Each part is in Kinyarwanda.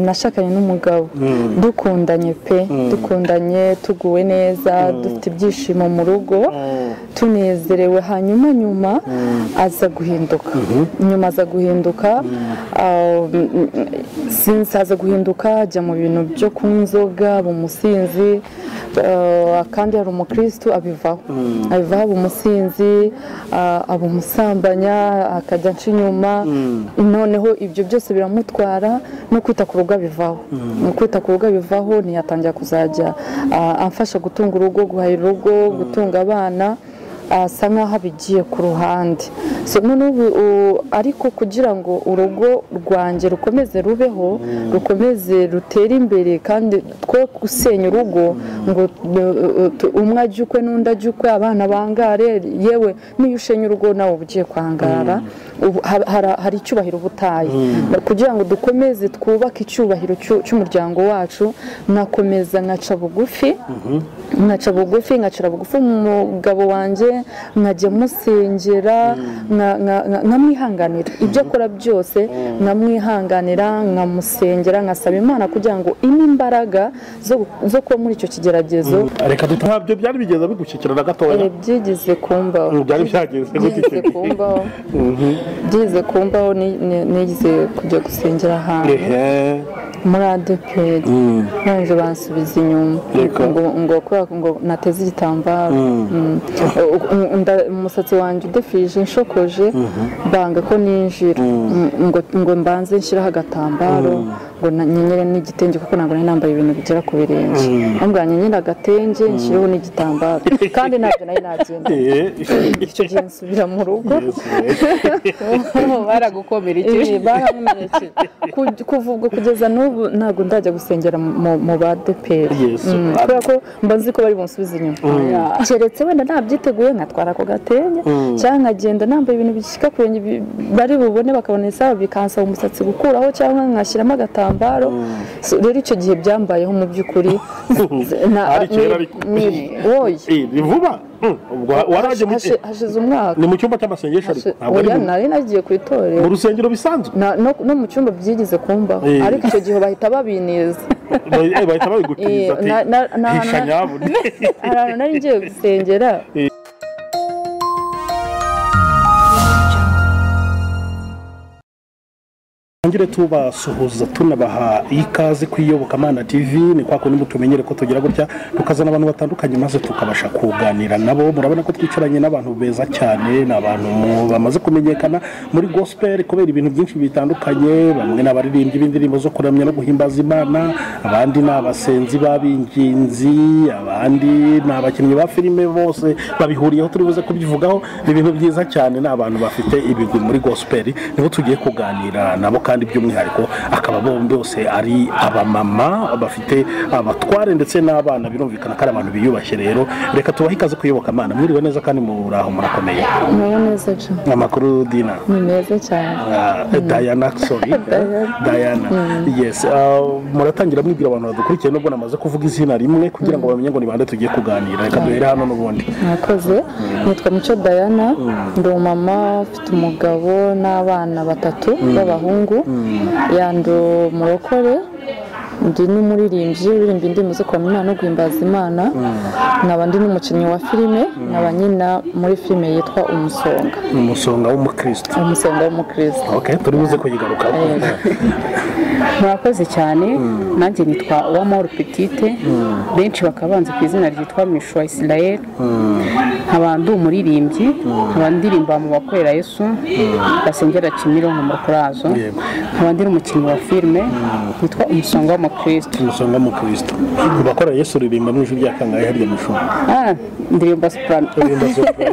nashakanye n'umugabo dukundanye pe dukundanye tuguwe neza dufite ibyishimo mu rugo tunezerewe hanyuma nyuma aza guhinduka nyuma aza guhinduka aza guhinduka ajya mu bintu byo kunywa inzoga umusinzi kandi hari umukirisitu abivaho abivaho aba umusinzi aba umusambanya akajya nca inyuma noneho ibyo byose biramutwara no kwita ku rugo abivaho no kwita ku rugo abivaho ntiyatangira kuzajya amfasha gutunga urugo guhahira urugo gutunga abana asa nk'aho abigiye ku ruhande ariko kugira ngo urugo rwanjye rukomeze rubeho rukomeze rutere imbere kandi twe gusenya urugo ngo umwe ajye ukwe n'undi ajye ukwe abana bangare yewe n'iyo ushenya urugo nawe uba ugiye kwangara hari icyubahiro uba utaye kugira ngo dukomeze twubake icyubahiro cy'umuryango wacu nakomeza nkaca bugufi nkaca bugufi nkacira bugufi umugabo wanjye nkajya musengera nkamwihanganira ibyo akora byose nkamwihanganira nkamusengera nkasaba imana kugira ngo ine imbaraga zo kuba muri icyo kigeragezo reka dutabyo byari bigeze bigushyikira na gatoya byigize kumbaho byari byageze byigize kumbaho byigize kumbaho nigize kujya gusengera ahantu muri adeperi nanje bansubiza inyuma ngo ngo nateze igitambaro umusatsi wanjye udefirije nshokoje banga ko ninjira ngo mbanze nshyiraho agatambaro ngo nyenyere n'igitenge kuko ntabwo nari nambaye ibintu bigera ku birenge ntabwo nyenyere agatenge nshyiriho n'igitambaro kandi ntabwo nari nagenda icyo gihe nsubira mu rugo baragukomera iki baramumenyekeje kuva ubwo kugeza n'ubu ntabwo ndajya gusengera mu ba deperi kubera ko mba nzi ko bari bunsubiza inyuma keretse wenda nabyiteguye nkatwara ako gatenge cyangwa nkagenda nambaye ibintu bishyika ku birenge bari bubone bakabona isaha bikansaba umusatsi gukuraho cyangwa nkashyiramo agatambaro rero icyo gihe byambayeho mu by'ukuri ni vuba waraje mu gihe hashize umwaka ni mu cyumba cy'amasengesho ariko ntabwo ari oya mu- nari nagiye ku itorero mu rusengero bisanzwe Na- no no mu cyumba byigize kumbaho Eh. ariko icyo gihe bahita babineza Ba- eh, bahita babigutiriza Eh, na- na- na- ati hisha na- nyabune hari ahantu nari ngiye gusengera tugire tubasuhuza tunabaha ikaze ku iyobokamana tv ni kwa kundi mutumenyere ko tugira gutya tukazana abantu batandukanye maze tukabasha kuganira nabo murabona ko twicaranye n'abantu beza cyane ni abantu bamaze kumenyekana muri gospel kubera ibintu byinshi bitandukanye bamwe ni abaririmbyi b'indirimbo zo kuramya no guhimbaza imana abandi ni abasenzi b'abinginzi abandi ni abakinnyi ba filime bose babihuriyeho turi buze kubivugaho ni ibintu byiza cyane ni abantu bafite ibigwi muri gospel nibo tugiye kuganira nabo kandi by'umwihariko akaba bombi bose ari abamama bafite abatware ndetse n'abana birumvikana ko ari abantu biyubashye rero reka tubahe ikaze kuyoboka amana mwiriwe neza kandi muraho murakomeye murabona neza jo amakuru dina ni meza cyane Ah, Diana sorry Diana yes Ah, muratangira mwibwira abantu badukurikiye nubwo namaze kuvuga izina rimwe kugira ngo bamenye ngo ni bande tugiye kuganira reka duhere hano n'ubundi mwakoze nitwa muco dayana ndi umumama ufite umugabo n'abana batatu b'abahungu yandi umurokore ndi n'umuririmbyi uririmba indirimbo zo kuramya Imana no guhimbaza imana nkaba ndi n'umukinnyi wa filime nkaba nyina muri filime yitwa umusonga ni umusonga w'umukristo umusonga w'umukristo okay turi buze kuyigarukaho murakoze cyane nanjye nitwa uwamahoro petite benshi bakaba banzi ku izina ryitwa mishwa israel nkaba ndi umuririmbyi nkaba ndirimba mu bakorera yesu basengera kimironko mu kurazo Yego. nkaba ndi n'umukinnyi wa filime witwa umusonga w'umukristo umusonga w'umukristo mu bakora yesu uririmba mu ijwi rya kangahe harya mu ishuri Ah, ndirimba soprano Uririmba sopra.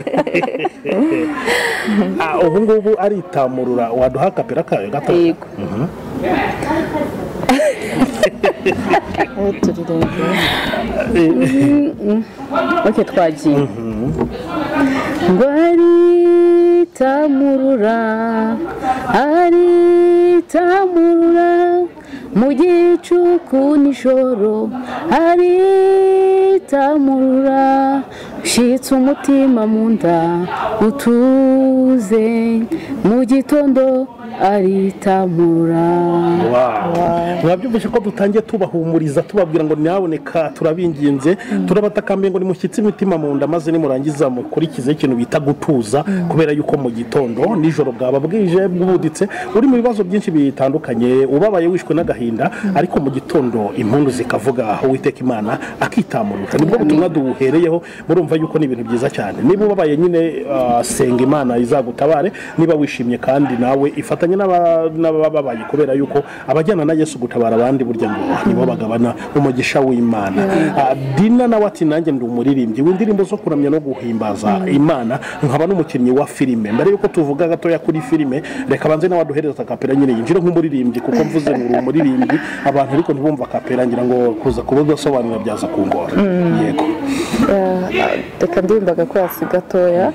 Ah, ubu ngubu aritamurura waduha kapera kayo gato yego ubu turirebera oke twagiye ngo aritamurura aritamurura mu gicuku nijoro aritamurura ushyitse umutima mu nda utu yavuze mu gitondo aritamura mwabyumvise ko dutangiye tubahumuriza tubabwira ngo nyaboneka turabinginze turabatakambye ngo nimushyitse imitima mu nda maze nimurangiza mukurikize ikintu bita gutuza kubera yuko mu gitondo nijoro bwaba bwije bwubuditse uri mu bibazo byinshi bitandukanye ubabaye wishwe n'agahinda ariko mu gitondo impundu zikavuga aho witeka imana akitamurusha nibwo butumwa duhereyeho murumva yuko ni ibintu byiza cyane niba ubabaye nyine ah, senga imana izagutabare niba wishimye kandi nawe ifatanye n'aba- n'abababaye kubera yuko abajyana na yesu gutabara abandi burya ngo nibo bagabana umugisha w'imana Ah, dina nawe ati nanjye ndi umuririmbyi w'indirimbo zo kuramya no guhimbaza imana nkaba n'umukinnyi wa filime mbere yuko tuvuga gatoya kuri filime reka banze nawe aduhereza kapera nyine yinjire nk'umuririmbyi kuko mvuze ngo uri umuririmbyi abantu ariko ntibumva kapera ngira ngo kuza kuba udasobanura byaza kungora yego reka ndimbaga ko hasi gatoya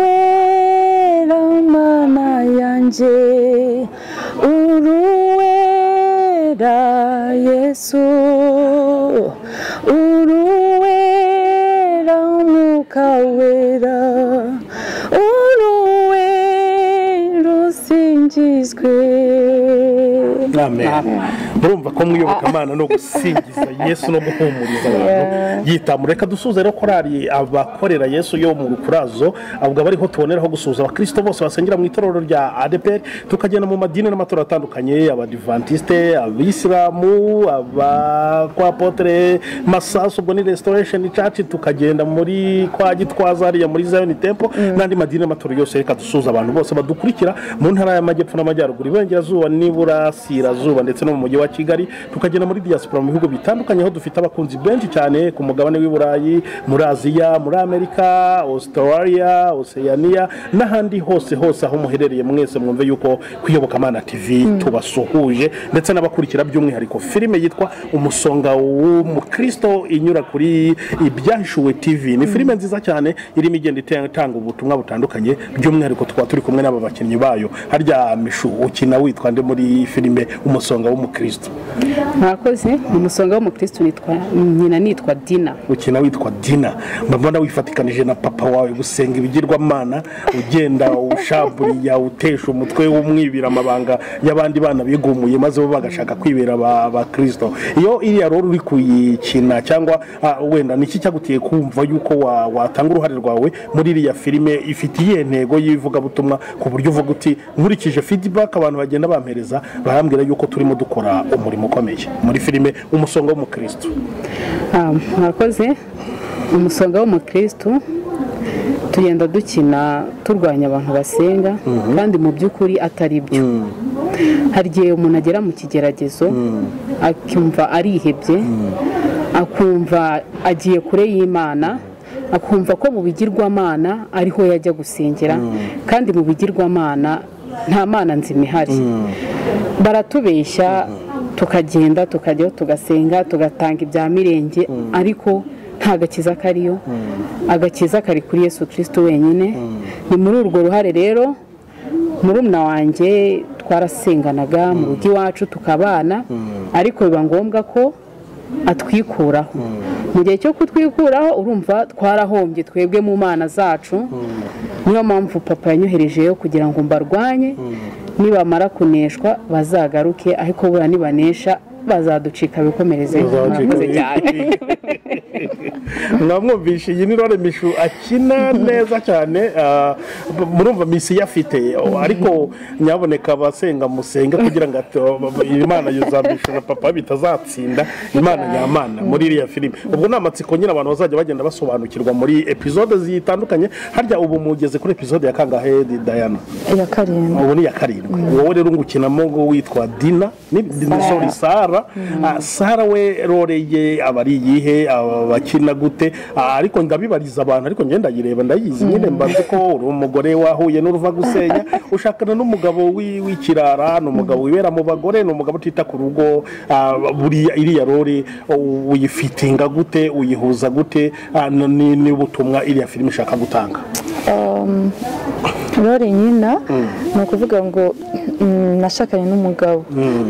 uruwera mana yanjye uruwera yesu uruwera umwuka wera uruwera usingizwe amen murumva ko mwiyobokamana no gusingiza yesu no guhumuriza abantu yitamura reka dusuze rero korari abakorera yesu yo mu rukurazo ubwo aba ariho tuboneraho gusuhuza abakristo bose basengera mu itorero rya adeperi tukagenda mu madini n'amatorero atandukanye abadivantisite abisilamu aba kwa potere masasu ubwo ni resitoresheni caci tukagenda muri kwa gitwaza hariya muri zayoni tempo n'andi madini n'amatorero yose reka dusuhuza abantu bose badukurikira mu ntara y'amajyepfo n'amajyaruguru iburengerazuba n'iburasirazuba ndetse no mu mujyi wa kigali tukagenda muri diaspora mu bihugu bitandukanye aho dufite abakunzi benshi cyane ku mugabane w'i burayi muri aziya muri amerika australia oceania n'ahandi hose hose aho muherereye mwese mwumve yuko kuyobokamana tv tubasuhuje ndetse n'abakurikira by'umwihariko filime yitwa umusonga w'umukristo inyura kuri ibyahishuwe tv ni filime nziza cyane irimo igenda itanga ubutumwa butandukanye by'umwihariko tukaba turi kumwe n'aba bakinnyi bayo harya mishu ukina witwa nde muri filime umusonga w'umukristo mwakoze mu musonga w'umukirisitu nitwa nyina nitwa dina ukina witwa dina mbabona wifatikanije na papa wawe gusenga ibigirwamana ugenda ushaburiya utesha umutwe w'umwibira amabanga y'abandi bana bigumuye maze bo bagashaka kwibera aba- abakirisito iyo iriya rero uri kuyikina cyangwa ah, wenda ni iki cyagutiye kumva yuko wa- watanga uruhare rwawe muri iriya filime ifite iyihe ntego y'ivugabutumwa ku buryo uvuga uti nkurikije feedback abantu bagenda bampereza barambwira yuko turimo dukora umurimo ukomeye muri filime umusonga w'umukristo Ah, mwakoze umusonga w'umukirisitu tugenda dukina turwanya abantu basenga kandi mu by'ukuri atari byo hari igihe umuntu agera mu kigeragezo akumva arihebye akumva agiye kure y'imana akumva ko mu bigirwamana ariho yajya gusengera kandi mu bigirwamana nta mana nzima ihari baratubeshya tukagenda tukajyaho tugasenga tugatanga ibya mirenge ariko nta gakiza kariyo agakiza kari kuri yesu kirisito wenyine ni muri urwo ruhare rero murumuna wanjye twarasenganaga mu rugo iwacu tukabana ariko biba ngombwa ko atwikuraho mu gihe cyo kutwikuraho urumva twarahombye twebwe mu mana zacu niyo mpamvu papa yanyoherejeyo kugira ngo mbarwanye nibamara kuneshwa bazagaruke ariko buriya nibanesha bazaducika bikomereze murakoze cyane mwamwumvishe iyi ni rore mishu akina neza cyane ah, b- murumva misiyo afite ariko nyaboneka abasenga musenge kugira ngo ato- imana yuzambishura papa bitazatsinda imana nyamana muri iriya filime ubwo ni amatsiko nyine abantu bazajya bagenda basobanukirwa muri epizode zitandukanye harya ubu mugeze kuri epizode ya kangahe Di- Diana iya karindwi ubu ni iya karindwi wowe rero ungukinamo ngo witwa dina ni ni- sorry sara Ah, sara we rore ye aba ari iyihe aba bakina gute Ah, ariko ndabibariza abantu ariko ngenda ndayireba ndayizi nyine mbaze ko uri umugore wahuye n'uruva gusenya ushakana n'umugabo wi- w'ikirara ni umugabo wibera mu bagore ni umugabo utita ku rugo Ah, buriya iriya rore u- uyifitinga gute uyihuza gute Ah, ni- ni ni ubutumwa iriya filime ishaka gutanga rore nyina ni ukuvuga ngo mm, nashakanye n'umugabo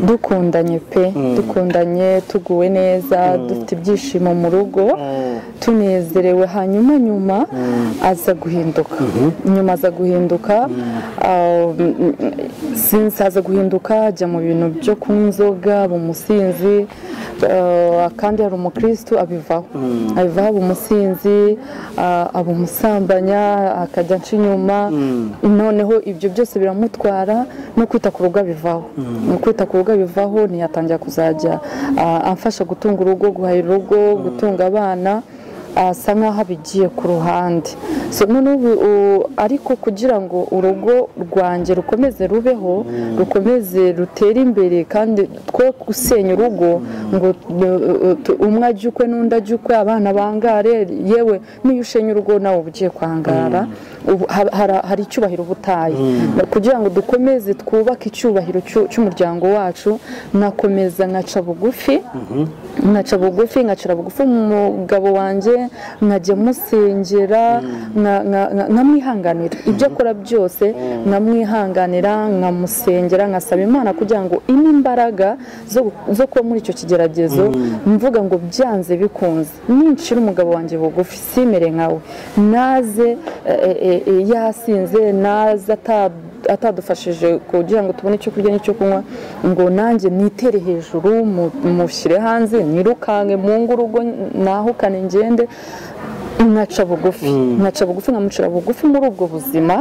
dukundanye pe dukundanye tuguwe neza dufite ibyishimo mu rugo tunezerewe hanyuma nyuma aza guhinduka nyuma aza guhinduka ah, sinzi aza guhinduka ajya mu bintu byo kunywa inzoga aba umusinzi ah, kandi hari umukristo abivaho abivaho aba umusinzi ah, aba umusambanya akajya aca inyuma noneho ibyo byose biramutwara no kwita ku rugo abivaho no kwita ku rugo abivaho ntiyatangira kuzajya ah, amfasha gutunga urugo guhahira urugo gutunga abana asa nk'aho abigiye ku ruhande So, noneho ubu, u- ariko kugira ngo urugo rwanjye rukomeze rubeho rukomeze rutere imbere kandi twe gusenya urugo ngo uh, uh, tu- umwe ajye ukwe n'undi ajye ukwe abana bangare yewe niyo ushenya urugo nawe uba ugiye kwangara Ubu ha- hara- hari icyubahiro uba utaye kugira ngo dukomeze twubake icyubahiro cy'u- cy'umuryango wacu nakomeza nkaca bugufi nkaca bugufi nkacira bugufi umugabo wanjye nkajya musengera nka- nka- nka- nkamwihanganira ibyo akora byose nkamwihanganira nkamusengera nkasaba imana kugira ngo ine imbaraga zo- zo kuba muri icyo kigeragezo mvuga ngo byanze bikunze ninshira umugabo wanjye bugufi simere nkawe naze eh, eh, eh, yasinze naze ata atadufashije kugira ngo tubone icyo kurya n'icyo kunywa ngo nanjye nitere hejuru mu- mushyire hanze nyirukanke mungu urugo nahukane ngende nkaca bugufi nkaca bugufi nkamucira bugufi muri ubwo buzima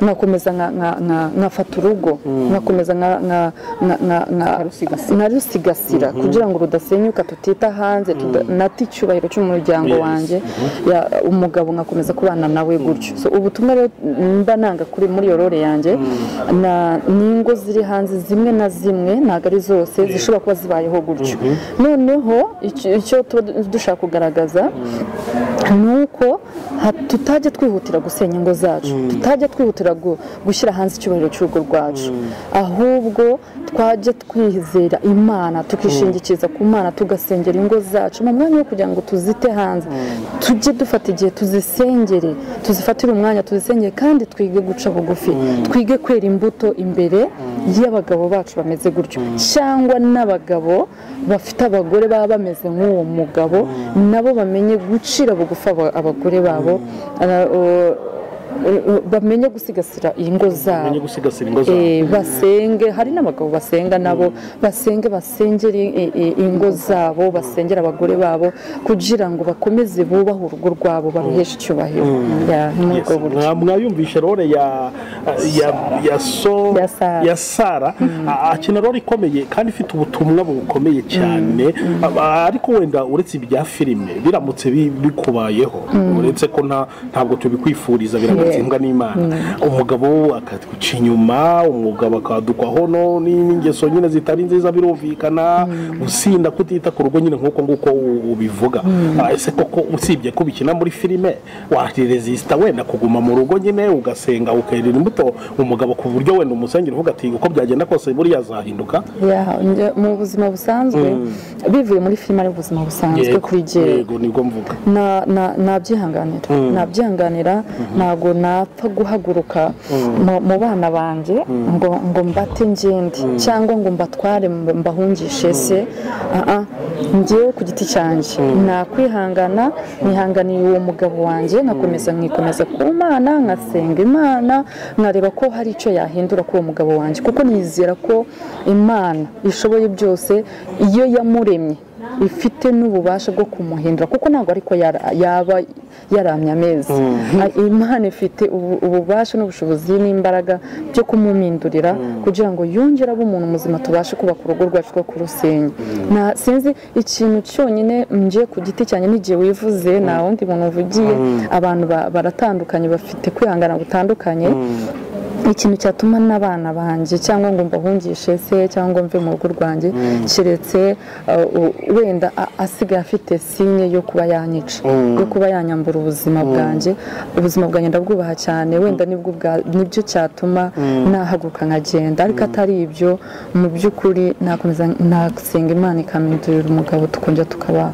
nkakomeza nka- nka- nka- nkafata urugo nkakomeza nka- nka- nka- nka- nka- narusigasira kugira ngo rudasenyuka tutita hanze tuda- nata icyubahiro cy'umuryango Yes. wanjye ya- umugabo nkakomeza kubana nawe gutyo So, ubutumwa rero mba nanga kuri muri yorore yanjye na- ni ingo ziri hanze zimwe na zimwe ntabwo ari zose zishobora kuba zibayeho gutyo noneho icyo icyo tuba du- dushaka kugaragaza ni uko ha- tutajya twihutira gusenya ingo zacu tutajya twihutira gu- gushyira hanze icyubahiro cy'urugo rwacu ahubwo twajya twizera imana tukishingikiza ku mana tugasengera ingo zacu mu mwanya wo kugira ngo tuzite hanze tujye dufata igihe tuzisengere tuzifatire umwanya tuzisengere kandi twige guca bugufi twige kwera imbuto imbere y'abagabo bacu bameze gutyo cyangwa n'abagabo bafite abagore baba bameze nk'uwo mugabo nabo bamenye gucira bugufi aba- abagore babo Ara- o- o- bamenye gusigasira ingo zabo umenye gusigasira ingo zawe Eh, basenge hari n'abagabo basenga nabo basenge basengere i- i- ingo zabo basengera abagore babo kugira ngo bakomeze bubahe urugo rwabo baruheshe icyubahiro Ya, ni muri ubwo Yes. buryo Mwa- mwayumvishe role ya ya ya so Ya Sara. ya Sara A- akina role ikomeye kandi ifite ubutumwa bukomeye cyane A- ariko wenda uretse ibya filime biramutse bi- bikubayeho uretse ko nta ntabwo tubikwifuriza biragatsindwa n'Imana umugabo akatwica inyuma umugabo akadukwaho no ni- n'ingeso nyine zitari nziza birumvikana gusinda kutita ku rugo nyine nk'uko nguko u- ubivuga Ah, ese koko usibye ko ubikina muri filime waresisita wenda kuguma mu rugo nyine ugasenga ukerera imbuto umugabo ku buryo wenda umusengera uvuga ati uko byagenda kose buriya azahinduka Ya, njye- mu buzima busanzwe bivuye muri filime ari ubuzima busanzwe kuri jyewe yego nibwo mvuga na- na- nabyihanganira nabyihanganira ntabwo napfa guhaguruka mu- mu bana banjye ngo ngo mbate ngende cyangwa ngo mbatware mb- mbahungishe se Ah, ah. njyewe ku giti cyanjye nakwihangana nihanganiye uwo mugabo wanjye nkakomeza nkikomeza ku mana nkasenga imana nkareba ko hari icyo yahindura kuri uwo mugabo wanjye kuko nizera ko imana ishoboye byose iyo yamuremye ifite n'ububasha bwo kumuhindura kuko ntabwo ariko yara- yaba yaramye amezi A- imana ifite ubu- ububasha n'ubushobozi n'imbaraga byo kumumindurira kugira ngo yongere abe umuntu muzima tubashe kubaka urugo rwacu rwo kurusenya Na- sinzi ikintu cyonyine ngiye ku giti cyanjye n'igihe wivuze nta wundi muntu uvugiye abantu ba- baratandukanye bafite kwihangana gutandukanye ikintu cyatuma n'abana banjye cyangwa ngo mbahungishe se cyangwa mve mu rugo rwanjye keretse uh, u- wenda a- asigaye afite sinye yo kuba yanyica yo kuba yanyambura ubuzima bwanjye ubuzima bwanjye ndabwubaha cyane wenda nibwo bwa- nibyo cyatuma nahaguruka nkagenda ariko atari ibyo mu by'ukuri nakomeza nasenga imana ikamindurira umugabo tukongera tukaba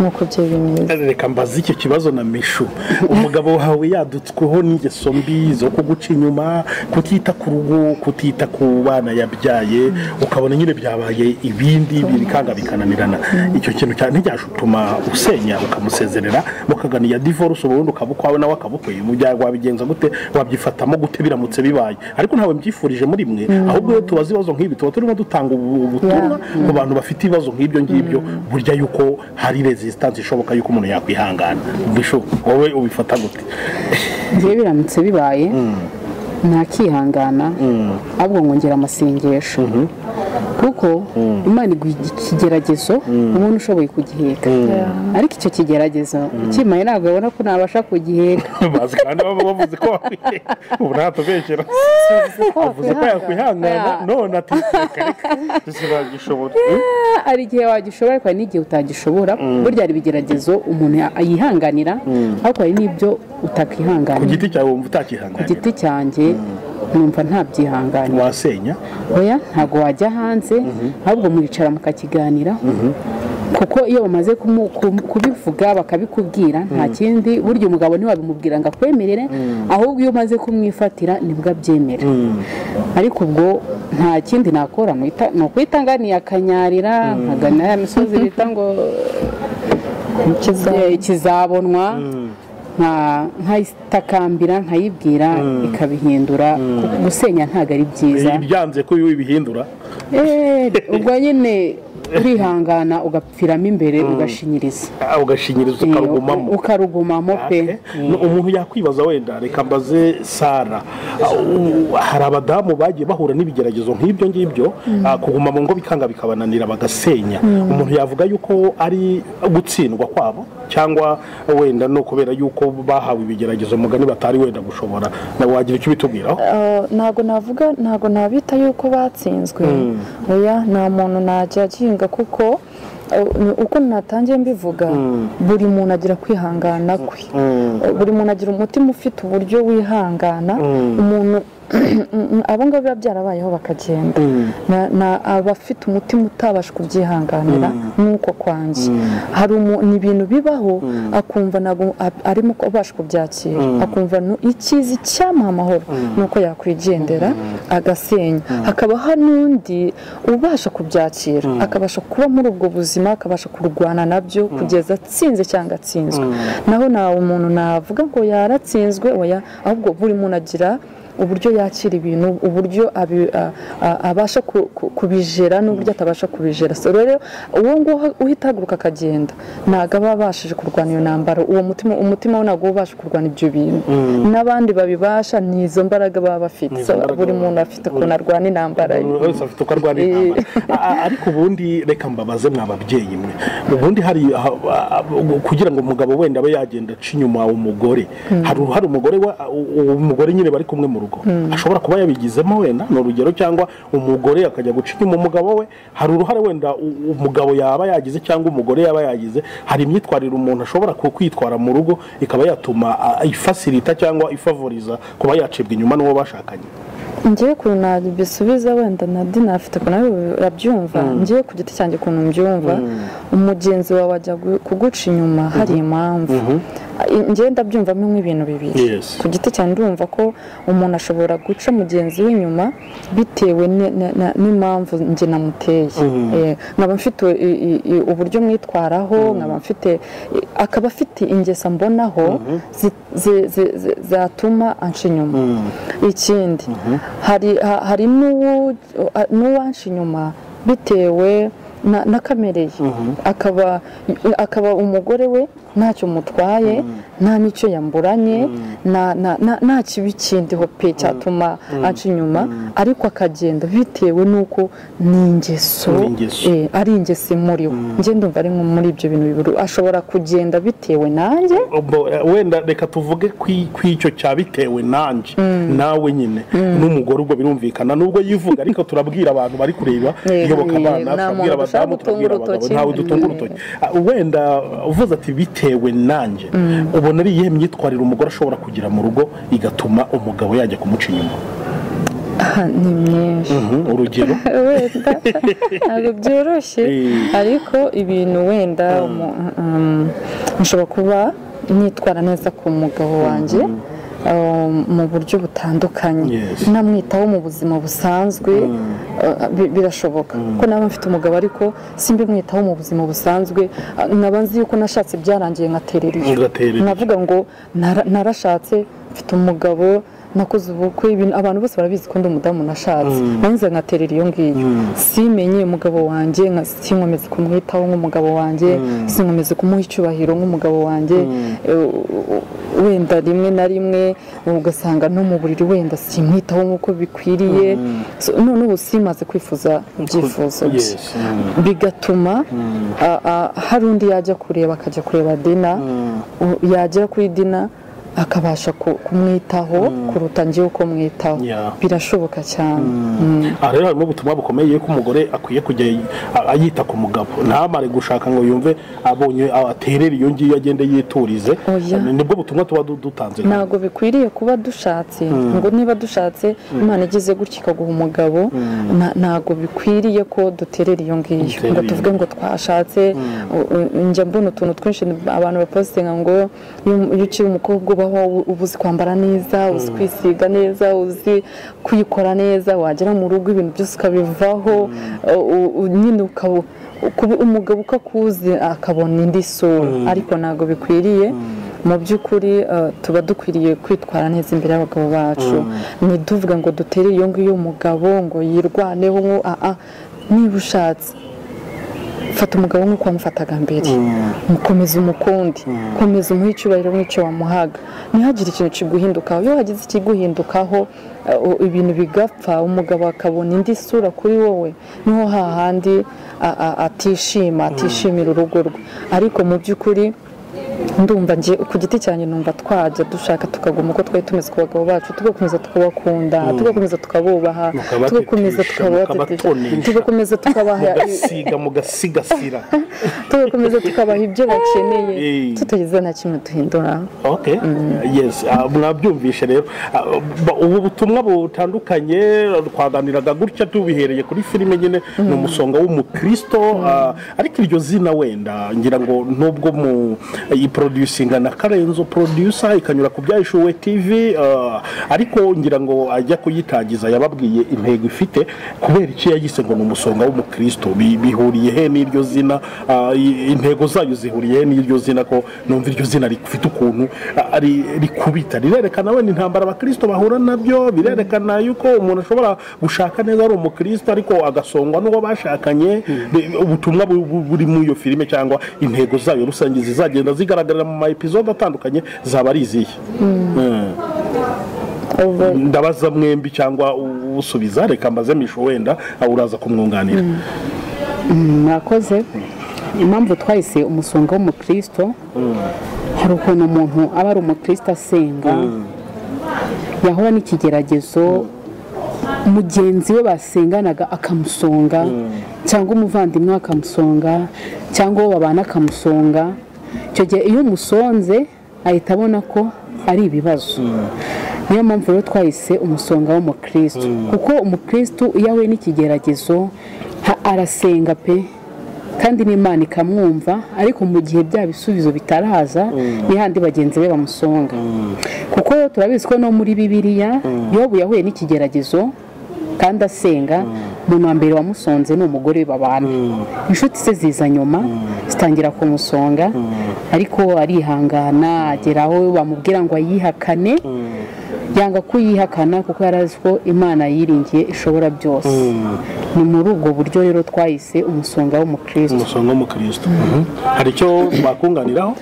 nk'uko byari bimeze reka mbaze icyo kibazo na mishu umugabo wawe yadutsweho n'ingeso mbi zo kuguca inyuma kutita ku rugo kutita ku bana yabyaye ukabona nyine byabaye ibindi bikanga bikananirana icyo kintu cyane ntibyashutuma usenya ukamusezerera mukaganiya divorce ubundi ukaba ukwawe nawe akabukweye mu byago wabigenza gute wabyifatamo gute biramutse bibaye ariko ntawe mbyifurije muri mwe ahubwo iyo tubaza ibibazo nk'ibi tuba turimo dutanga ubu- ubutumwa ku bantu bafite ibibazo nk'ibyo ngibyo burya yuko hari resistance ishoboka yuko umuntu yakwihangana Bisho, wowe ubifata gute igihe biramutse bibaye ntakihangana ahubwo nkongera amasengesho kuko imana iguha ikigeragezo umuntu ushoboye kugiheka ariko icyo kigeragezo ukimaye ntabwo abona ko nabasha kugiheka bazi kandi baba bavuze ko wakwihangana ubu ntatubeshyera bavuze ko yakwihangana none ati reka reka sinagishobora hari igihe wagishoboye ariko hari n'igihe utagishobora burya hari ibigeragezo umuntu yihanganira ariko hari n'ibyo ku utakwihanganira giti cyawe wumva ku utakihanganira giti cyanjye numva ntabyihanganira wasenya oya ntabwo wajya hanze ahubwo muricara mukakiganiraho kuko iyo bamaze kumu- ku- kubivuga bakabikubwira nta kindi burya umugabo ntiwabimubwira ngo akwemerere ahubwo iyo umaze kumwifatira nibwo abyemera ariko ubwo nta kindi nakora muhita- ni ukwitanga akanyarira nkagana ya misozi bita ngo eh, ikizabonwa nka- nkayitakambira nkayibwira ikabihindura kuko gusenya ntabwo ari byiza ibyanze ko iyo ubihindura Eh, ubwo nyine urihangana ugapfiramo imbere ugashinyiriza ah, ugashinyiriza Eh, ukarugumamo ukarugumamo pe No, umuntu yakwibaza wenda reka mbaze sara ah, u- hari abadamu bagiye bahura n'ibigeragezo nk'ibyo ngibyo ah, kuguma mu ngo bikanga bikabananira bagasenya umuntu yavuga yuko ari gutsindwa kwabo cyangwa wenda no kubera yuko bahawe ibigeragezo mugani batari wenda gushobora nawe wagira icyo ubitubwiraho Uh, ntabwo navuga ntabwo nabita yuko batsinzwe oya nta muntu najya aginga kuko uh, ni- uko natangiye mbivuga buri muntu agira kwihangana kwe Uh, buri muntu agira umutima ufite uburyo wihangana umuntu abo ngabo biba byarabayeho bakagenda Na- na- abafite umutima utabasha kubyihanganira nk'uko kwanjye hari umu- ni ibintu bibaho akumva ntabwo a- arimo kubasha kubyakira akumva nu- icyizi cyamuha amahoro ni uko yakwigendera agasenya hakaba hari n'undi ubasha kubyakira akabasha kuba muri ubwo buzima akabasha kurwana nabyo kugeza atsinze cyangwa atsinzwe naho ntawe umuntu navuga ngo yaratsinzwe oya ahubwo buri muntu agira uburyo yakira ibintu uburyo abi- a- a- abasha ku- ku- kubijera n'uburyo atabasha kubijera so rero uwo nguwo uhita ahaguruka akagenda ntabwo aba abashije kurwanya iyo ntambara uwo mutima umutima we ntabwo uba ubasha kurwanya ibyo bintu n'abandi babibasha ni izo mbaraga baba bafite Ni izo So, mbaraga buri baba muntu afite ukuntu arwana intambara ye buri wese afite uko arwana intambara A- a- ariko ubundi reka mbabaze mwa babyeyi mwe ubundi hari ha- ha- kugira ngo umugabo wenda abe yagenda aca inyuma umugore hari uruhare umugore wa u- umugore nyine bari kumwe mu rugo ashobora kuba yabigizemo wenda ni urugero cyangwa umugore akajya guca inyuma umugabo we hari uruhare wenda u- umugabo yaba yagize cyangwa umugore yaba yagize hari imyitwarire umuntu ashobora ku- kwitwara mu rugo ikaba yatuma a- ifasirita cyangwa ifavoriza kuba yacibwa inyuma n'uwo bashakanye ngewe ukuntu nabisubiza wenda na dina afite ukuntu ari urabyumva ngewe ku giti cyanjye ukuntu mbyumva umugenzi wawe ajya gu- kuguca inyuma hari impamvu I- ngewe ndabyumvamo nk'ibintu bibiri Yes. ku giti cyanjye ndumva ko umuntu ashobora guca mugenzi we inyuma bitewe ni- na- na- n'impamvu njye namuteye Eh, nkaba mfite i- i- i- uburyo mwitwaraho nkaba mfite i- akaba afite ingeso mbonaho zi- zi- zi- zi- zatuma anca inyuma ikindi hari ha- hari n'uwu- a- n'uwanca inyuma bitewe na- n'akamereye akaba akaba umugore we ntacyo mutwaye nta n'icyo yamburanye nta- nta- nta- nta kibi kindiho pe cyatuma aca inyuma ariko akagenda bitewe n'uko ni ingeso Ni ingeso. eh, ari ingeso imuriho njye ndumva ari nko muri ibyo bintu bibiri ashobora kugenda bitewe nanjye Bo- eh, wenda reka tuvuge ku icyo cya bitewe nanjye nawe nyine n'umugore ubwo birumvikana nubwo yivuga ariko turabwira abantu bari kureba Yego, iyoboka abana yego, nta turabwira muntu ushaka abadamu turabwira gutunga abagabo urutoki. ntawe dutunga urutoki Ah, wenda uh, uvuze ati bitewe nanjye ubona ari iyihe myitwarire umugore ashobora kugira mu rugo igatuma umugabo yajya kumuca inyuma Aha, ni myinshi Mhm, urugero wenda ntabwo byoroshye Eh. ariko ibintu wenda umu- um, nshobora kuba nitwara neza ku mugabo wanjye uh, mu buryo butandukanye Yes. namwitaho mu buzima busanzwe uh, bi- birashoboka ko naba mfite umugabo ariko simbimwitaho mu buzima busanzwe uh, nkaba nzi yuko nashatse byarangiye nkaterera iyo Ugatera iyo. navuga ngo "Nara- narashatse mfite umugabo nakoze ubukwe ibintu abantu bose barabizi ko ndi umudamu nashatse nanze nkaterera iyo ngiyo simenye umugabo wanjye nka- sinkomeze kumwitaho nk'umugabo wanjye sinkomeze kumuha icyubahiro nk'umugabo wanjye Eh, wenda rimwe na rimwe ugasanga no mu buriri wenda simwitaho nk'uko bikwiriye So, none ubu simaze kwifuza ibyifuzo bye Yes, mm. bigatuma a- a- hari undi yajya kureba akajya kureba dina u- yagera kuri dina akabasha ku- kumwitaho kuruta njyewe uko mwitaho Yeah. birashoboka cyane Mm. aha rero harimo ubutumwa bukomeye ko umugore akwiye kujya a- ayita ku mugabo ntamare gushaka ngo yumve abonye aterera iyo ngiyo agende yiturize Oya. nibwo butumwa tuba du- dutanze ntabwo bikwiriye kuba dushatse ngo niba dushatse imana igize gutya ikaguha umugabo na- ntabwo bikwiriye ko duterera iyo ngiyo Duterera ngo iyo tuvuge ngo twashatse u- u- njya mbona utuntu twinshi abantu bapositinga ngo iyo- iyo ukiri umukobwa ubaho u- uba uzi kwambara neza uzi kwisiga neza uzi kwikora neza wagera mu rugo ibintu byose ukabivaho u- u- u- nyine ukaba kuba umugabo uko akuzi akabona indi sura ariko ntabwo bikwiriye mu by'ukuri eh, tuba dukwiriye kwitwara neza imbere y'abagabo bacu ntiduvuge ngo dutere iyo ngiyo umugabo ngo yirwaneho ngo aa niba ushatse fata umugabo nk'uko wamufataga mbere mukomeza umukundi komeza umuhe icyubahiro nk'icyo wamuhaga ntihagire ikintu kiguhindukaho iyo hagize ikiguhindukaho eh, u- ibintu bigapfa umugabo akabona indi sura kuri wowe niho hahandi a- a- atishima atishimira urugo rwe ariko mu by'ukuri ndumva njye ku giti cyanjye numva twajya dushaka tukaguma uko twari tumeze ku bagabo bacu tugakomeza tukabakunda tugakomeza tukabubaha Mukabatetisha, tugakomeza tukabatetisha mukabatonesha. tugakomeza tukabaha mugasiga mugasigasira tugakomeza tukabaha ibyo bakeneye Eh. tutagize na kimwe duhindura Okay. Yes. ah, mwabyumvishe rero Ah, ba- ubu butumwa butandukanye twaganiraga gutya tubihereye kuri filime nyine ni umusonga w'umukristo ah, ariko iryo zina wenda ngira ngo nubwo mu iproducinga na karenzo producer ikanyura ku byayishuwe tv ah, ariko ngira ngo ajya kuyitangiza yababwiye intego ifite kubera icyo yagise ngo ni umusonga w'umukristo Bi- bihuriye he n'iryo zina Ah, i- intego zayo zihuriye he n'iryo zina ko numva iryo zina rifite ukuntu ah, ari- rikubita rirerekana wenda intambara abakristo bahura nabyo birerekana yuko umuntu ashobora gushaka neza ari umukristo ariko agasongwa n'uwo bashakanye Bi- ubutumwa bu- bu- buri muri iyo filime cyangwa intego zayo rusange zizagenda zigaragarira mu ma episode atandukanye zaba ari izihe Mm. Ubu ndabaza mwembi cyangwa u- usubiza reka mbaze misho wenda ah, uraza kumwunganira mwakoze impamvu twahise umusonga w'umukristo hari ukuntu umuntu aba ari umukristo asenga yahura n'ikigeragezo mugenzi we basenganaga akamusonga cyangwa umuvandimwe we akamusonga cyangwa uwo babana akamusonga icyo gihe iyo umusonze ahita abona ko ari ibibazo niyo mpamvu rero twahise umusonga w'umukristo kuko umukristo iyo ahuye n'ikigeragezo ha- arasenga pe kandi n'imana ikamwumva ariko mu gihe bya bisubizo bitaraza ni handi bagenzi be bamusonga kuko turabizi ko no muri bibiliya yobu yahuye n'ikigeragezo kandi asenga umuntu wa mbere wamusonze ni umugore we babana inshuti ze ziza nyuma zitangira kumusonga ariko arihangana agera aho bamubwira ngo ayihakane yanga kuyihakana kuko yari azi ko imana yiringiye ishobora byose ni muri ubwo buryo rero twahise umusonga w'umukristo umusonga w'umukristo Mhm. hari icyo bakunganiraho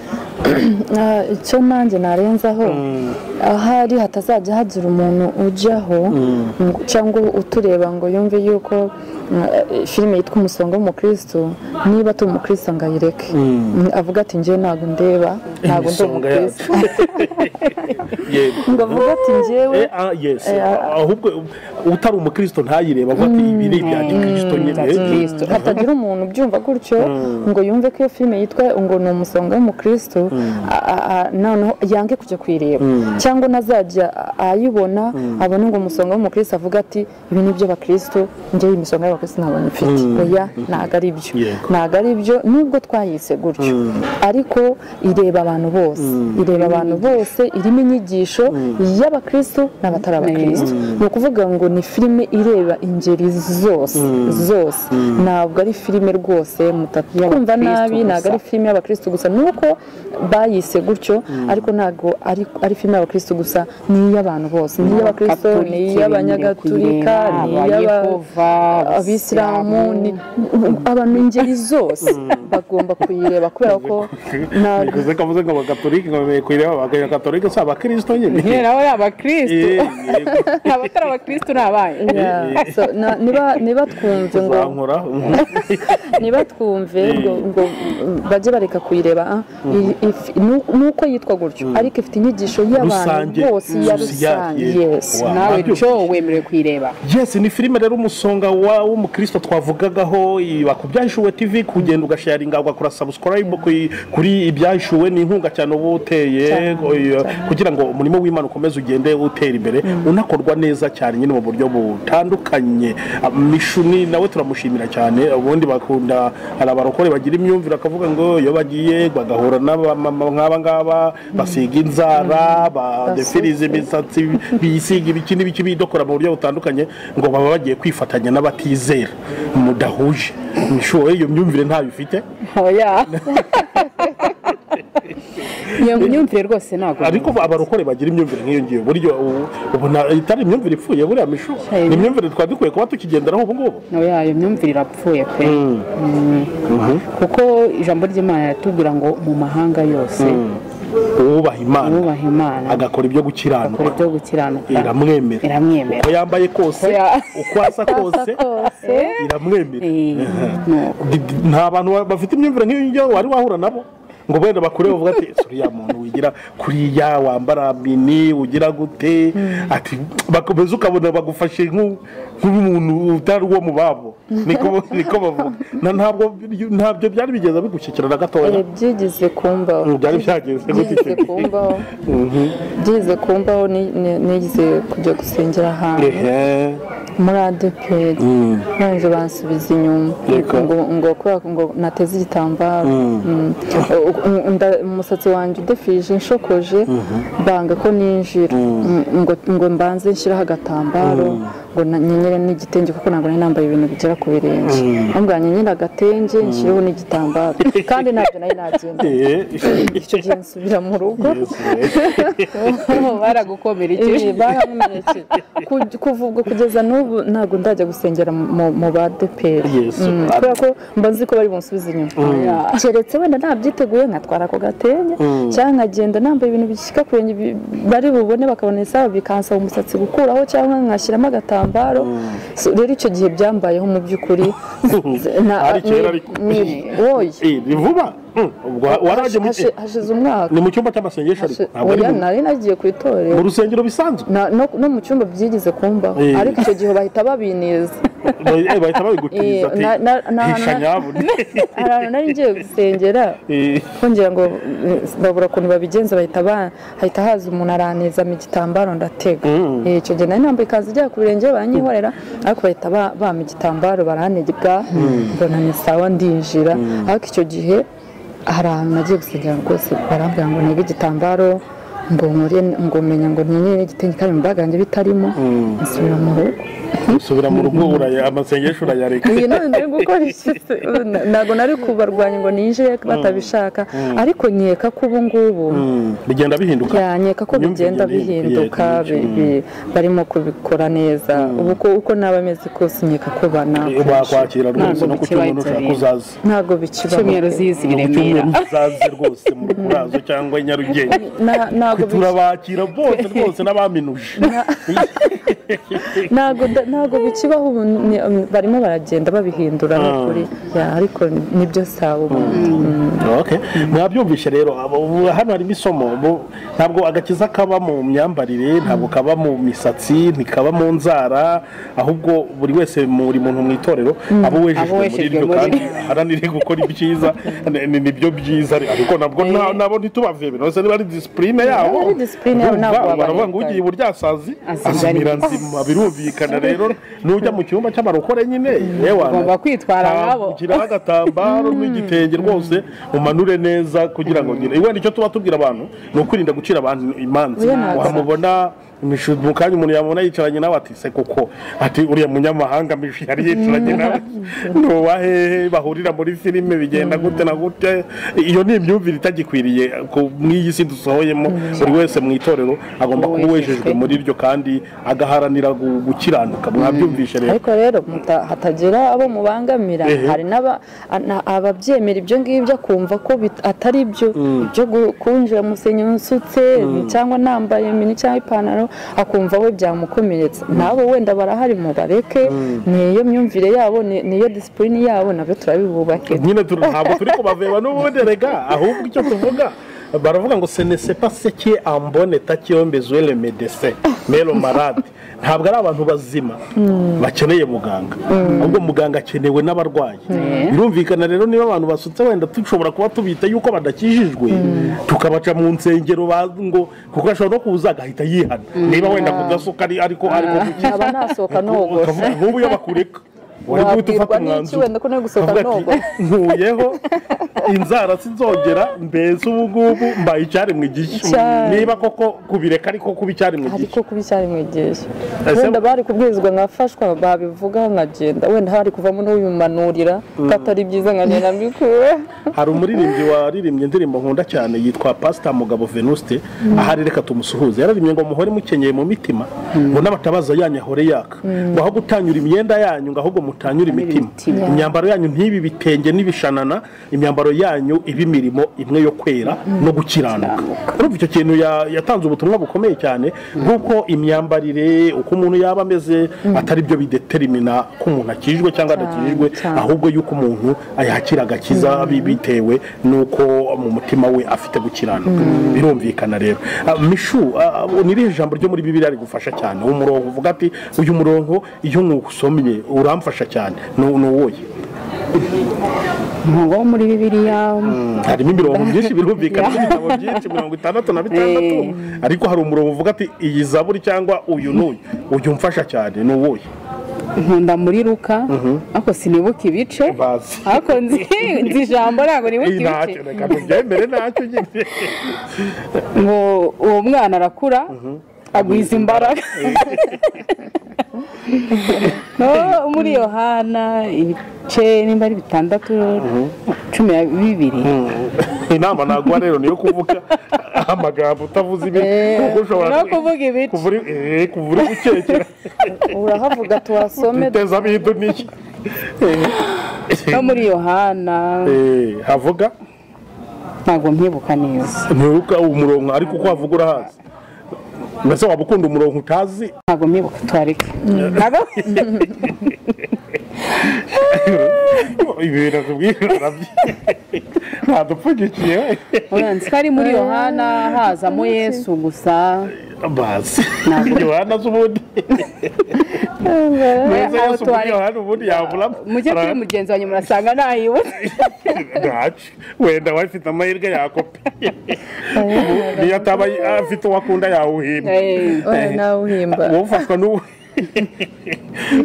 Ah, icyo nanjye narenzaho ahari hatazajya hagira umuntu ujyaho ngo- cyangwa utureba ngo yumve yuko mm, filime yitwa umusonga w'umukristo niba turi umukristo ngo ayireke Mm, avuga ati njyewe ntabwo ndeba ntabwo ndi Imisonga umukristo yacu. yego ngo avuga ati njyewe Eh, ah, yes. ahubwo utari umukristo ntayireba avuga ati ibi ni ibya gikristo nyine bya gikristo. hatagira umuntu ubyumva gutyo ngo yumve ko iyo filime yitwa ngo ni umusonga w'umukristo a- a- a- noneho yange kujya kuyireba cyangwa nazajya ayibona abone ngo umusonga w'umukristo avuga ati ibi ni iby'abakristo njyewe imisonga ku isi ntabonye mfite oya ntabwo ari byo Yego. ntabwo ari byo nubwo twayise gutyo ariko ireba abantu bose ireba abantu bose irimo inyigisho y'abakristo n'abatari abakristo ni ukuvuga ngo ni filime ireba ingeri zose zose ntabwo ari filime rwose mutakumva nabi gusa. ntabwo ari filime y'abakristo gusa nuko bayise gutyo ariko ntabwo ari ari filime y'abakristo gusa ni iy'abantu bose ni iy'abakristo ni iy'abanyagatulika ni iy'aba abisilamu ni abantu ingeri zose bagomba kuyireba kubera ko ntabwo bivuze ko avuze ngo abakatolike ngo bemerewe kuyireba abakatolike si abakirisito nyine nabo ni abakirisitu Eh, yego. abatari abakirisitu ni abaye Yeah, so, na- niba- niba twumve ngo uzankora niba twumve ngo ngo bajye bareka kuyireba ah, iyi- if- nu- nuko yitwa gutyo ariko ifite inyigisho y'abantu Rusange, bose ya sociale, rusange yeah. yes Wow. nawe Nabyo. cyo wemerewe kuyireba yesi ni filime rero umusonga wa- w'umukristo twavugagaho i- bakubyahishuwe tv kugenda ugasharinga ugakora subscribe ku- kuri ibyahishuwe ni inkunga cyane uba uteye Cyane, oya, cyane. kugira ngo umurimo w'imana ukomeze ugende utera imbere unakorwa neza cyane nyine mu buryo butandukanye mishuni nawe turamushimira cyane ubundi bakunda hari abarokore bagira imyumvire akavuga ngo iyo bagiye bagahura n'abamama nk'aba ngaba basiga inzara badefiriza imisatsi bisiga ibiki n'ibiki bidokora mu buryo butandukanye ngo baba bagiye kwifatanya n'abatizera mudahuje Mishuwe, iyo myumvire ntayo ifite oya iyo myumvire rwose ntabwo ariko abarokore bagira imyumvire nk'iyo ngiyo buryo ubu- ubu nta- itari imyumvire ipfuye buriya mishu Hey. ni imyumvire twari dukwiye kuba tukigenderaho ubu ngubu oya iyo myumvire irapfuye pe kuko ijambo ry'imana riratubwira ngo mu mahanga yose uwubaha imana nubaha imana agakora ibyo akora gukiranuka ibyo gukiranuka iramwemera iramwemera uko yambaye kose Oya. uko asa kose iramwemera Eh, nuko. Di- di- nta bantu ba- bafite imyumvire nk'iyo ngiyo wari wahura nabo ngo wenda bakure bavuga ati "Ese uriya muntu wigira kuriya wambara mini ugira gute ati bakomeza ukabona bagufashe nk'u- nk'umuntu utari uwo mu babo niko niko bavuga na ntabwo ntabyo byari bigeze bigushyikira na Eh, gatoya byigeze kumbaho Mm, byari byageze gute icyo byigeze gihe? kumbaho Mhm. byigeze kumbaho ni- ni- nigize kujya gusengera ahantu Ehe. muri adeperi nanje bansubiza inyuma Yego. ngo ngo kubera ko ngo nateze igitambaro Mm. U- nda- umusatsi wanjye udefirije inshokoje banga ko ninjira Mm, ngo ngo mbanze nshyireho agatambaro ngo na- nyenyere n'igitenge kuko ntabwo nari nambaye ibintu bigera ku birenge ahubwo nyenyere agatenge nshyireho n'igitambaro kandi ntabyo nari nabyenda Eh, icyo gihe nsubira mu rugo baragukomerekeje baramumerekeje kuva ubwo kugeza n'ubu ntabwo ndajya gusengera mu- mu ba deperi Yesu. Mm, kubera ko mba nzi ko bari bunsubize inyuma keretse wenda nabyiteguye nkatwara ako gatenge cyangwa nkagenda nambaye ibintu bishyika ku birenge bi- bari bubone bakabona isaha bikansaba umusatsi gukuraho cyangwa nkashyiramo agatambaro So, rero icyo gihe byambayeho mu by'ukuri na- Ari kera ariko. ni- woye eh, ni vuba Mm. ubwo warajya mu Hashize- hashize umwaka ni mu cyumba cy'amasengesho ariko ntabwo ari oya mu- nari nagiye ku itorero mu rusengero bisanzwe Na- no, no mu cyumba byigeze kumbaho Eh. ariko icyo gihe bahita babineza Eh, bahita babigutiriza Eh, na- na- na- ati hisha na- nyabundi hari ahantu nari ngiye gusengera Eh, kongera ngo eh, babura ukuntu babigenza bahita ba- hahita haza umuntu aranezamo igitambaro ndatega Eh, icyo gihe nari nambaye ikanzu ijya ku birenge baranyihorera ariko bahita ba- bampa igitambaro baranega mbona ni sawa ndinjira ariko icyo gihe hari ahantu nagiye gusengera rwose barambwira ngo ntege igitambaro ngo nkore ngo menya ngo nyenyere igitenge kandi mu bagange bitarimo nsubira mu rugo usubira mu rugo uraya- amasengesho urayareka iyi none nari gukora iki se? Na- ntabwo nari kubarwanya ngo ninjire batabishaka ariko nkeka ko ubu ngubu Mm. bigenda bihinduka byanyeka ko Imyumvire igenda bigenda ihinduka, bihinduka bi- bi- barimo kubikora neza ubu ko- uko naba meze kose nkeka ko bana Eh, wakwakira rwose Ntabwo no ku bikibaye cyumweru ushaka ibyo uzaze ntabwo bikibaho icyumweru zizi i Ni ku remera cyumweru uzaze rwose mu rukurazo cyangwa i nyarugenge Na- ntabwo bi- turabakira bose rwose n'abaminuje ntabwo da- ntabwo bikibaho ubu ni- barimo baragenda babihindura n'ukuri Ya, ariko nibyo saba ubu Okay. mwabyumvishe rero abo- ubu hano harimo isomo ubu ntabwo agakiza kaba mu myambarire ntabwo kaba mu misatsi ntikaba mu nzara ahubwo buri wese muri muntu mu itorero abo Abo wejejwe muri wejejwe ryo muri kandi ryo. aharanire gukora ibyiza ni- ni- nibyo byiza ariko nabwo nta- nabo ntitubavebe rwose niba ari disipurine yabo ari ari disipurine yabo ntabwo baravuga ngo ugiye wabaye iburyasazi Azimira azimira nzima. nzima birumvikana rero n'ujya mu cyumba cy'abarokore nyine yewe Ugomba kwitwara nkabo. ugiraho agatambaro n'igitenge rwose umanure neza kugira ngo ngire wenda icyo tuba tubwira abantu ni ukwirinda gucira abantu imanza Oya, ntabwo. wamubona imishu- mu kanya umuntu yamubona yicaranye nawe ati se koko ati uriya munyamahanga mishi yari yicaranye nawe ni uwahehe bahurira muri filime bigenda gute na gute iyo ni imyumvire itagikwiriye ku- n'iyi si dusohoyemo buri wese mu itorero agomba kuba wejejwe muri iryo kandi agaharanira gu- gukiranuka mwabyumvishe rero ariko rero muta- hatagira abo mubangamira Ehe. hari n'aba- na- ababyemera ibyo ngibyo akumva ko bit- atari byo byo gu- kunjira mu musenyi nsutse cyangwa nambaye mini cyangwa ipantaro akumva we byamukomeretsa nabo wenda barahari mu bareke ni iyo myumvire yabo ni ni iyo disipurine yabo nabyo turabibubakira nyine tu- ntabwo turi kubaveba n'ubundi rega ahubwo icyo tuvuga baravuga ngo se ne se pas ce qui est en bonne état qui est en besoin le médecin mais le malade ntabwo ari abantu bazima bakeneye muganga ahubwo muganga akenewe n'abarwayi birumvikana rero niba abantu basutse wenda dushobora kuba tubita yuko badakijijwe tukabaca mu nsengero ba- ngo kuko ashobora no kuza agahita yihana niba wenda kudasuka ari- ariko ariko gukiza nkaba nasohoka nogosha ukavuga nk'ubu iyo bakureka wari guhita Wabwirwa ufata n'iki umwanzuro wenda ko nari gusohoka Ukavuga ati, nogosha. nkuyeho inzara sinzongera mbese ubu ngubu mbaye icyari mu gishyu Icyari. niba koko kubireka ariko kuba icyari mu ariko gishyu kuba icyari mwegeje Ese- wenda bari kubwirizwa nkafashwa babivugaho nkagenda wenda hari kuvamo n'ubimanurira ko atari byiza nkagenda mbikuwe hari umuririmbyi waririmbye indirimbo nkunda cyane yitwa pasita mugabo venuste ahari reka tumusuhuze yararimbye ngo muhore mukenyeye mu mitima ngo n'abatabaza yanyu ahore yaka ngo aho gutanyura imyenda yanyu ngo ahubwo mutanyure imitima imitima. imyambaro yanyu ntibi bitenge n'ibishanana imyambaro yanyu iba imirimo imwe yo kwera no gukiranuka urumva icyo kintu ya- yatanze ubutumwa bukomeye cyane bw'uko imyambarire uko umuntu yaba ameze atari byo bideterimina ko umuntu akijwe cyangwa adakijwe cyane. ahubwo yuko umuntu ayakira agakiza bi- bitewe n'uko mu mutima we afite gukiranuka birumvikana rero Ah, mishu ah, ni irihe jambo ryo muri bibiri rigufasha cyane umurongo uvuga ati uyu murongo iyo nywusomye uramfasha cyane ni ni uwuhe umurongo wo muri bibiliya harimo imirongo myinshi birumvikana n'ibitabo byinshi mirongo itandatu na bitandatu ariko hari umurongo uvuga ati iyi zaburi cyangwa uyu n'uyu uyu mfasha cyane ni uwuhe nkunda muri ruka ariko sinibuka ibice bazi ariko nzi nzi ijambo ntabwo nibuka Iyi ntacyo ibice reka tubyemere ntacyo nyine ngo uwo mwana arakura agwiza imbaraga no muri yohana ibice nimba ari bitandatu cumi na bibiri inama naguha rero niyo kuvuga amagambo utavuze ibi kuko ushobora no kuvuga ibice kuva uri- eh, kuva uri gukekera urahavuga tuhasome uteza abidu n'iki no muri yohana Eh, havuga ntabwo mwibuka neza ntibuka umurongo ariko uko havuga urahazi mbese waba ukunda umurongo utazi ntabwo mwibuka tuwareke ibi bintu tubwira urabyi- ntadupfundikiye we uranzi ko ari muri yohana hazamo yesu gusa bazi Ntabwo. yohana z'ubundi meza aho yose muri tuwari- yohana ubundi yavuramo mujye kuri mugenzi wanyu murasanga ntayibutse ntacyo wenda we afite amahirwe yakopi niyo ataba afite uwakunda yawuhimba Eh, oya nawe uhimba wowe ufashwa n'uwe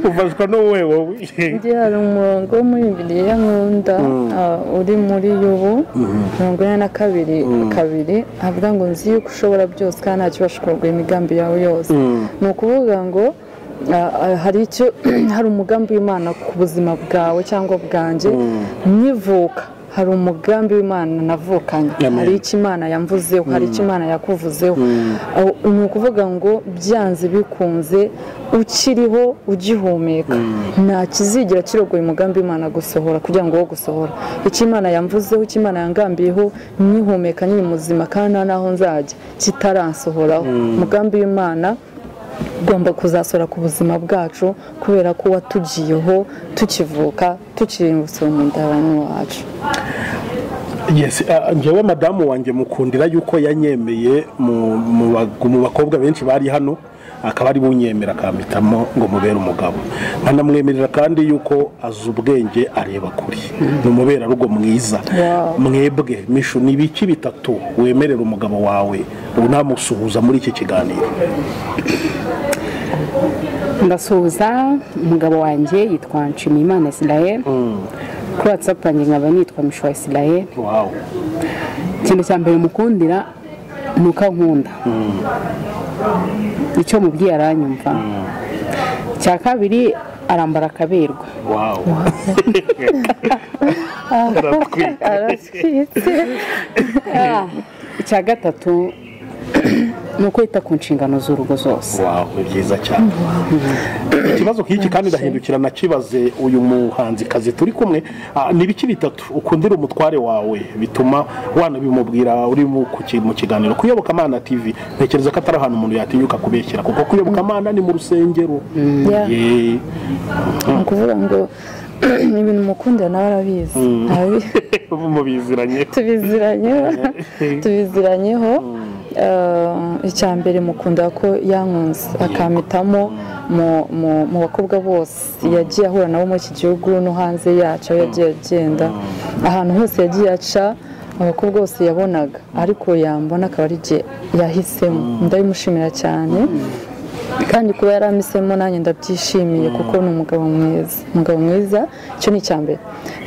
ufashwa n'uwe wowe undi hari umurongo wo muri bibiliya nkunda ah, uri muri yubu mirongo ine na kabiri kabiri avuga ngo nzi yuko ushobora byose kandi nta kibasha kurogora imigambi yawe yose ni ukuvuga ngo ah, ah, hari icyo hari umugambi w'imana ku buzima bwawe cyangwa bwanjye nkivuka hari umugambi w'imana navukanye Amen. hari icyo imana yamvuzeho hari icyo imana yakuvuzeho Aho- ni ukuvuga ngo byanze bikunze ukiriho ugihumeka nta kizigira kirogoye umugambi w'imana gusohora kugira ngo wo gusohora icyo imana yamvuzeho icyo imana yangambiyeho nkihumeka nyiri muzima kandi nta n'aho nzajya kitaransohoraho umugambi w'imana ugomba kuzasora ku buzima bwacu kubera ko watugiyeho tukivuka tukiri umusoro mu nda y'abantu wacu yes ah, njyewe madamu wanjye mukundira yuko yanyemeye mu mu ba- mu bakobwa benshi bari hano akaba ari bunyemera akampitamo ngo mubere umugabo nkanamwemerera kandi yuko azi ubwenge areba kure ni umuberarugo mwiza mwebwe mishu ni ibiki bitatu wemerera umugabo wawe unamusuhuza muri iki kiganiro ndasuhuza umugabo wanjye yitwa nshimiyimana israel kuri watsapu yanjye nkaba nitwa mishwa israel wawe ikintu cya mbere mukundira ni uko ankunda icyo mubwiye aranyumva icya kabiri arambara akaberwa wawe aratwite icya gatatu ni uko yita ku nshingano z'urugo zose wawe ni byiza cyane ikibazo nk'iki kandi ndahindukira nakibaze uyu muhanzikazi turi kumwe ah, ni ibiki bitatu ukundira umutware wawe bituma wanabimubwira uri mu ku ki- mu kiganiro kuyobokamana tv ntekereza ko atari ahantu umuntu yatinyuka kubeshyira kuko kuyobokamana ni mu rusengero Yeah. Ye. ni ukuvuga ngo ibintu mukundira nawe arabizi Arabi- mubiziranye tubiziranye tubiziranyeho Eh, icya mbere mukunda ko yankunze akampitamo mu- mu- mu bakobwa bose yagiye ahura nabo muri iki gihugu no hanze yacu aho yagiye agenda ahantu hose yagiye aca abakobwa bose yabonaga ariko yambona akaba ari jye yahisemo ndabimushimira cyane kandi kuba yaramisemo nanjye ndabyishimiye kuko ni umugabo mwiza umugabo mwiza icyo ni icya mbere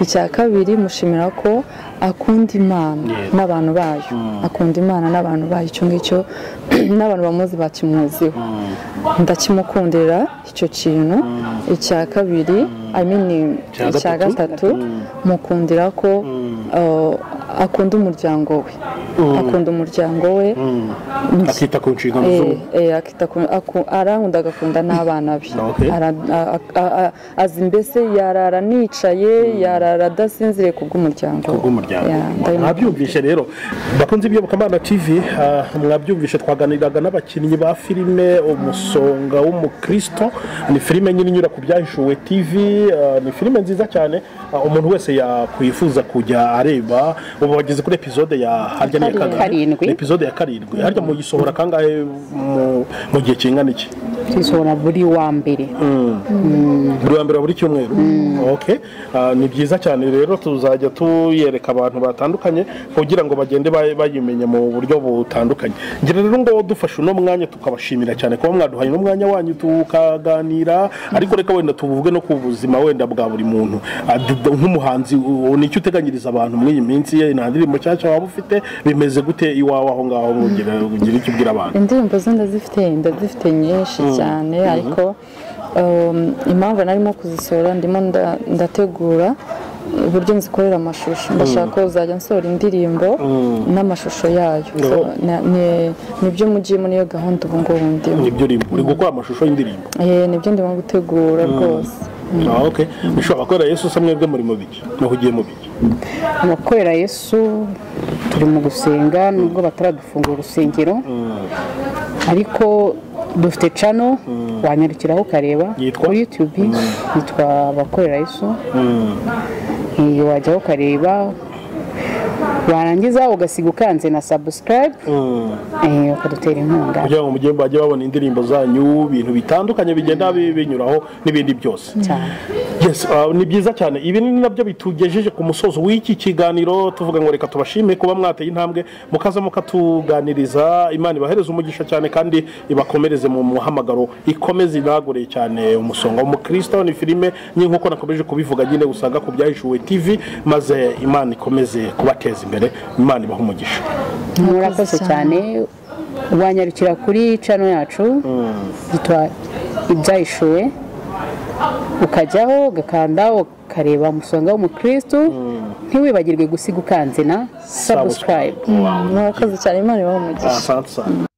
icya kabiri mushimira ko akunda imana n'abantu bayo akunda imana n'abantu bayo icyo ngicyo n'abantu bamuzi bakimwuziho ndakimukundira icyo kintu icya kabiri I mean, Icya icya gatatu? gatatu mukundira ko uh, akunda umuryango we akunda umuryango we akita ku nshingano Eh, z'ubu eh, akita ku- aku- arankunda agakunda n'abana be Okay. Ara- a- a- a- azi mbese yarara nicaye yarara adasinziriye kubw'umuryango we. bw'umuryango Yeah, ndabimu- mwabyumvishe rero bakunze iby'obokamana tv ah, mwabyumvishe twaganiraga n'abakinnyi ba filime umusonga w'umukristo ni filime nyine inyura ku byahishuwe tv ah, ni filime nziza cyane ah, umuntu wese yakwifuza kujya areba ubu bageze kuri epizode ya harya ni iya Karindwi. Karindwi. Ni epizode ya karindwi harya muyisohora kangahe mu- mu gihe kingana iki tuyisohora buri wa mbere buri wa mbere wa buri cyumweru okay Ah, ni byiza cyane rero tuzajya tuyereka abantu batandukanye kugira ngo bagende bay- bayimenya mu buryo butandukanye ngira rero ngo dufashe uno mwanya tukabashimira cyane kuba mwaduhaye n'umwanya wanyu tukaganira ariko reka wenda tuvuge no ku buzima wenda bwa buri muntu Ah, d- d- nk'umuhanzi u- nicyo uteganyiriza abantu muri iyi minsi ye nta ndirimbo nshyashya waba ufite bimeze gute iwawe aho ngaho ugira ugira icyo ubwira abantu indirimbo zo ndazifite ndazifite nyinshi cyane ariko um, impamvu narimo kuzisohora ndimo nda- ndategura uburyo nzikorera amashusho ndashaka kuzajya nsohora indirimbo n'amashusho yayo So, na- ni- nibyo mugiyemo niyo gahunda ubu ngubu ndimo nibyo uri uri gukora amashusho y'indirimbo Eh, nibyo ndimo gutegura rwose Ah, okay bishobora gukorera yesu usa mwebwe muri mu biki naho ugiye mu biki abakorera yesu turi mu gusenga nubwo bataradufungura urusengero ariko dufite cano wanyarukiraho ukareba Yitwa? kuri yutubi yitwa abakorera yesu Eh, wajyaho ukareba warangiza ugasiga ukanze na sabusikarayibe ukadutera inkunga kugira ngo mujye bajye babona indirimbo zanyu ibintu bitandukanye bigenda bi- binyuraho n'ibindi byose cyane Yes, ah, ni byiza cyane ibi ni nabyo bitugejeje ku musozo w'iki kiganiro tuvuga ngo reka tubashime kuba mwateye intambwe mukaza mukatuganiriza imana ibahereze umugisha cyane kandi ibakomereze mu muhamagaro ikomeze ibagureye cyane umusonga w'umukristo ni filime nyine nk'uko nakomeje kubivuga nyine usanga ku byahishuwe tv maze imana ikomeze kubateza imbere imana ibahe umugisha murakoze cyane wanyarukira kuri cano yacu yitwa ibyahishuwe ukajyaho ugakanda ukareba umusonga w'umukristu ntiwibagirwe gusiga ukanze na sabusikarayibe murakoze cyane imana ibahe umugisha asante cyane